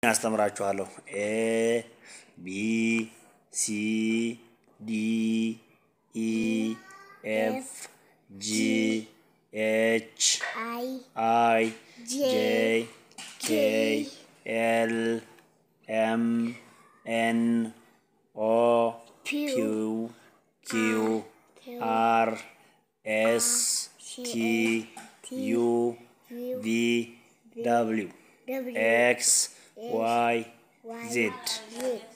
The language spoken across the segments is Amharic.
አስተምራችኋለሁ። ኤ ቢ ሲ ዲ ኢ ኤፍ ጂ ኤች አይ አይ ጄ ጄ ኬ ኤል ኤም ኤን ኦ ፒው ኪው አር ኤስ ቲ ዩ ቪ ደብሊው ደብሊው ኤክስ ዋይ ዜድ። ዜድ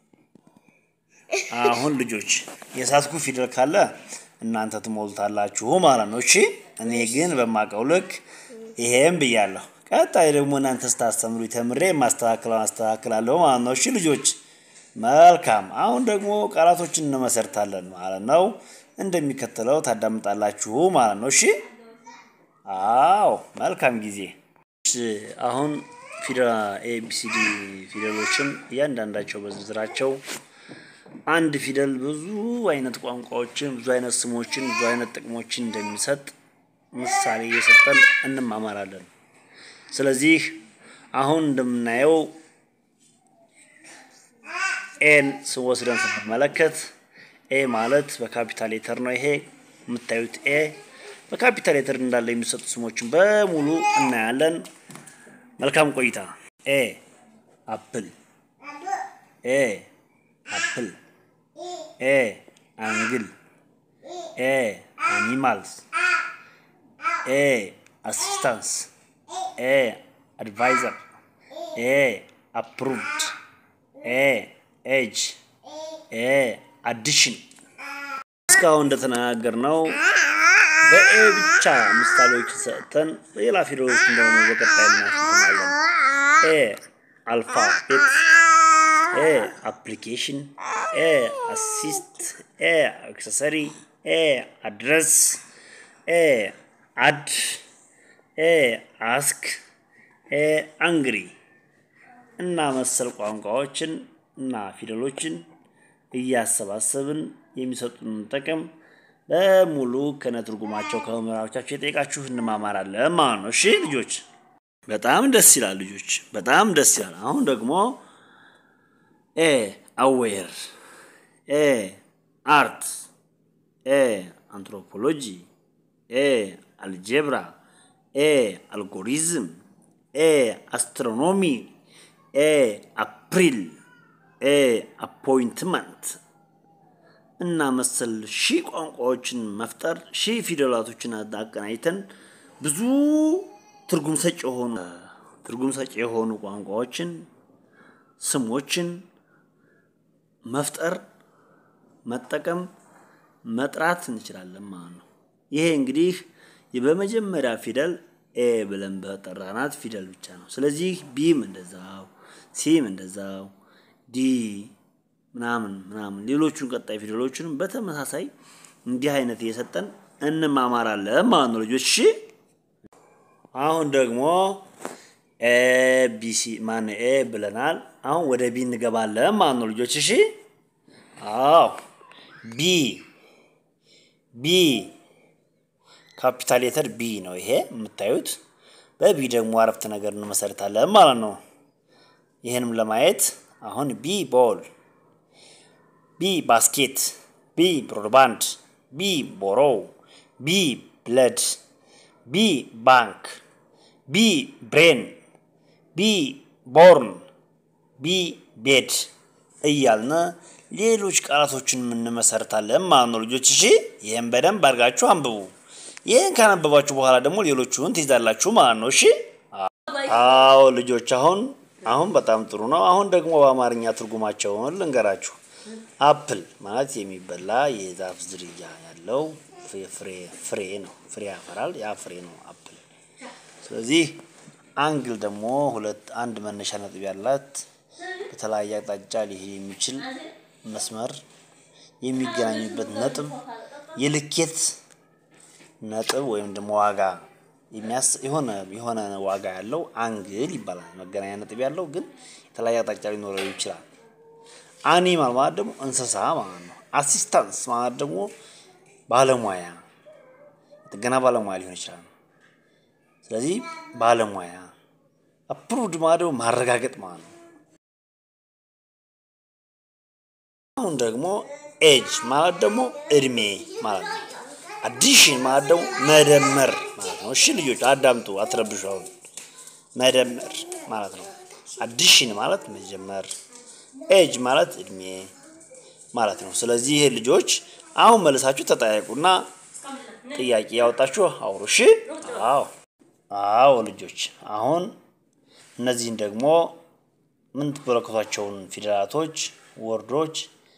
አሁን ልጆች የሳትኩ ፊደል ካለ እናንተ ትሞሉታላችሁ ማለት ነው። እሺ እኔ ግን በማውቀው ልክ ይሄም ብያለሁ። ቀጣይ ደግሞ እናንተ ስታስተምሩ ተምሬ ማስተካከለው አስተካክላለሁ ማለት ነው። እሺ ልጆች መልካም። አሁን ደግሞ ቃላቶችን እንመሰርታለን ማለት ነው። እንደሚከተለው ታዳምጣላችሁ ማለት ነው። እሺ አዎ፣ መልካም ጊዜ። እሺ፣ አሁን ፊደል ኤቢሲዲ ፊደሎችን እያንዳንዳቸው በዝርዝራቸው አንድ ፊደል ብዙ አይነት ቋንቋዎችን፣ ብዙ አይነት ስሞችን፣ ብዙ አይነት ጥቅሞችን እንደሚሰጥ ምሳሌ እየሰጠን እንማማራለን። ስለዚህ አሁን እንደምናየው ኤን ስወስደን ስንመለከት ኤ ማለት በካፒታል ሌተር ነው። ይሄ የምታዩት ኤ በካፒታል ሌተር እንዳለ የሚሰጡ ስሞችን በሙሉ እናያለን። መልካም ቆይታ። ኤ አፕል፣ ኤ አፕል፣ ኤ አንግል፣ ኤ አኒማልስ፣ ኤ አሲስታንስ፣ ኤ አድቫይዘር፣ ኤ አፕሩቭድ፣ ኤ ኤጅ፣ ኤ አዲሽን። እስካሁን እንደተነጋገርነው በኤ ብቻ ምሳሌዎችን ሰጥተን ሌላ ፊደሎችን ደግሞ በቀጣይ እናስተምራለን። ኤ አልፋቤት፣ ኤ አፕሊኬሽን፣ ኤ አሲስት፣ ኤ አክሰሰሪ፣ ኤ አድረስ፣ ኤ አድ፣ ኤ አስክ፣ ኤ አንግሪ እና መሰል ቋንቋዎችን እና ፊደሎችን እያሰባሰብን የሚሰጡን ጥቅም በሙሉ ከነትርጉማቸው ከመምህራኖቻቸው የጠየቃችሁ እንማማራለን ማለት ነው። እሺ ልጆች በጣም ደስ ይላል። ልጆች በጣም ደስ ይላል። አሁን ደግሞ ኤ አዌር፣ ኤ አርት፣ ኤ አንትሮፖሎጂ፣ ኤ አልጀብራ፣ ኤ አልጎሪዝም፣ ኤ አስትሮኖሚ፣ ኤ አፕሪል፣ ኤ አፖይንትመንት እና መሰል ሺህ ቋንቋዎችን መፍጠር ሺህ ፊደላቶችን አቀናጅተን ብዙ ትርጉም ሰጪ የሆኑ ትርጉም ሰጪ የሆኑ ቋንቋዎችን ስሞችን መፍጠር መጠቀም መጥራት እንችላለን ማለት ነው። ይሄ እንግዲህ በመጀመሪያ ፊደል ኤ ብለን በጠራናት ፊደል ብቻ ነው። ስለዚህ ቢም እንደዛው፣ ሲም እንደዛው፣ ዲ ምናምን ምናምን ሌሎቹን ቀጣይ ፊደሎችንም በተመሳሳይ እንዲህ አይነት እየሰጠን እንማማራለን ማለት ነው ልጆች። እሺ አሁን ደግሞ ኤ ቢሲ ማን ኤ ብለናል። አሁን ወደ ቢ እንገባለን ማለት ነው ልጆች። እሺ አዎ ቢ ቢ ካፒታል ሌተር ቢ ነው ይሄ የምታዩት። በቢ ደግሞ አረፍተ ነገር እንመሰርታለን ማለት ነው። ይህንም ለማየት አሁን ቢ ቦል ቢ ባስኬት፣ ቢ ብሮድባንድ፣ ቢ ቦሮው፣ ቢ ብለድ፣ ቢ ባንክ፣ ቢ ብሬን፣ ቢ ቦርን፣ ቢ ቤድ እያልን ሌሎች ቃላቶችን የምንመሰርታለን ማለት ነው ልጆች። እሺ ይህም በደንብ አድርጋችሁ አንብቡ። ይህን ካነበባችሁ በኋላ ደግሞ ሌሎቹን ትይዛላችሁ ማለት ነው። እሺ አዎ ልጆች፣ አሁን አሁን በጣም ጥሩ ነው። አሁን ደግሞ በአማርኛ ትርጉማቸውን ልንገራችሁ። አፕል ማለት የሚበላ የዛፍ ዝርያ ያለው ፍሬ ፍሬ ነው። ፍሬ ያፈራል። ያ ፍሬ ነው አፕል። ስለዚህ አንግል ደግሞ ሁለት አንድ መነሻ ነጥብ ያላት በተለያየ አቅጣጫ ሊሄድ የሚችል መስመር የሚገናኙበት ነጥብ የልኬት ነጥብ ወይም ደግሞ ዋጋ የሚያስ የሆነ የሆነ ዋጋ ያለው አንግል ይባላል። መገናኛ ነጥብ ያለው ግን የተለያየ አቅጣጫ ሊኖረው ይችላል። አኒማል ማለት ደግሞ እንስሳ ማለት ነው። አሲስታንስ ማለት ደግሞ ባለሙያ ጥገና ባለሙያ ሊሆን ይችላል። ስለዚህ ባለሙያ አፕሩቭድ ማለት ደግሞ ማረጋገጥ ማለት ነው። አሁን ደግሞ ኤጅ ማለት ደግሞ እድሜ ማለት ነው። አዲሽን ማለት ደግሞ መደመር ማለት ነው። እሺ ልጆች አዳምጡ፣ አትረብሹ። አሁን መደመር ማለት ነው። አዲሽን ማለት መጀመር፣ ኤጅ ማለት እድሜ ማለት ነው። ስለዚህ ይሄ ልጆች አሁን መልሳችሁ ተጠያየቁና ጥያቄ ያወጣችሁ አውሩ። እሺ አዎ አዎ ልጆች አሁን እነዚህን ደግሞ የምትመለከቷቸውን ፊደላቶች ወርዶች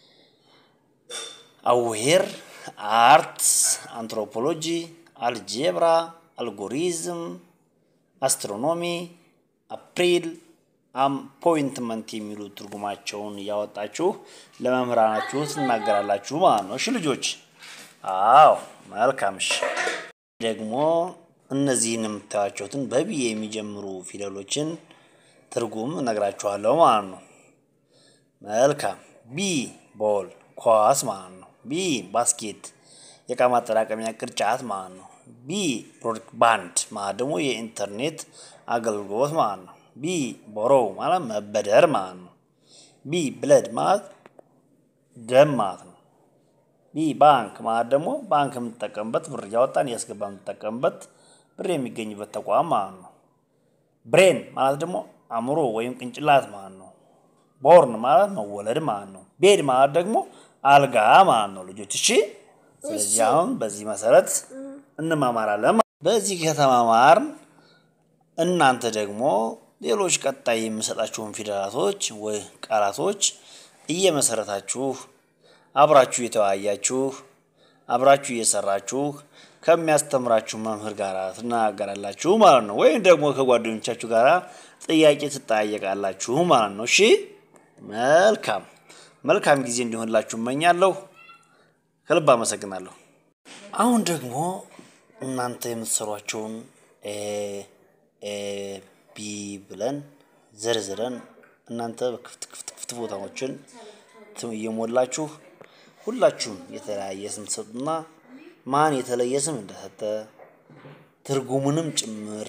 አዌር፣ አርት፣ አንትሮፖሎጂ፣ አልጄብራ፣ አልጎሪዝም፣ አስትሮኖሚ፣ አፕሪል፣ አፖይንትመንት የሚሉ ትርጉማቸውን እያወጣችሁ ለመምህራናችሁ ትናገራላችሁ ማለት ነው። እሺ ልጆች አዎ መልካም። እሺ ደግሞ እነዚህን የምታዩቸውትን በቢ የሚጀምሩ ፊደሎችን ትርጉም እነግራችኋለሁ ማለት ነው። መልካም ቢ ቦል ኳስ ማለት ነው። ቢ ባስኬት የእቃ ማጠራቀሚያ ቅርጫት ማለት ነው። ቢ ብሮድባንድ ማለት ደግሞ የኢንተርኔት አገልግሎት ማለት ነው። ቢ ቦሮው ማለት መበደር ማለት ነው። ቢ ብለድ ማለት ደም ማለት ነው። ቢ ባንክ ማለት ደግሞ ባንክ የምንጠቀምበት ብር እያወጣን እያስገባ የምንጠቀምበት ብር የሚገኝበት ተቋም ማለት ነው። ብሬን ማለት ደግሞ አእምሮ ወይም ቅንጭላት ማለት ነው። ቦርን ማለት መወለድ ማለት ነው። ቤድ ማለት ደግሞ አልጋ ማለት ነው። ልጆች እሺ፣ ስለዚህ አሁን በዚህ መሰረት እንማማራለን። በዚህ ከተማማርን እናንተ ደግሞ ሌሎች ቀጣይ የምሰጣችሁን ፊደላቶች ወይ ቃላቶች እየመሰረታችሁ አብራችሁ እየተወያያችሁ አብራችሁ እየሰራችሁ ከሚያስተምራችሁ መምህር ጋር ትናገራላችሁ ማለት ነው። ወይም ደግሞ ከጓደኞቻችሁ ጋር ጥያቄ ትጠያየቃላችሁ ማለት ነው። እሺ መልካም መልካም ጊዜ እንዲሆንላችሁ እመኛለሁ። ከልብ አመሰግናለሁ። አሁን ደግሞ እናንተ የምትሰሯቸውን ኤ ኤ ቢ ብለን ዘርዝረን እናንተ ክፍት ክፍት ክፍት ቦታዎችን እየሞላችሁ ሁላችሁም የተለያየ ስም ትሰጡና ማን የተለየ ስም እንደሰጠ ትርጉሙንም ጭምር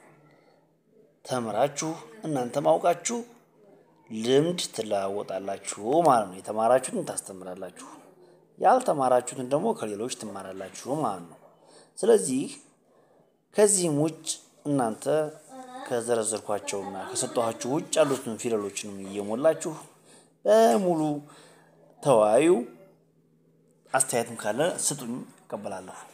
ተምራችሁ እናንተ ማውቃችሁ ልምድ ትለዋወጣላችሁ ማለት ነው። የተማራችሁትን ታስተምራላችሁ፣ ያልተማራችሁትን ደግሞ ከሌሎች ትማራላችሁ ማለት ነው። ስለዚህ ከዚህም ውጭ እናንተ ከዘረዘርኳቸውና ከሰጠኋችሁ ውጭ ያሉትን ፊደሎችንም እየሞላችሁ በሙሉ ተወያዩ። አስተያየትም ካለ ስጡኝ፣ እቀበላለሁ።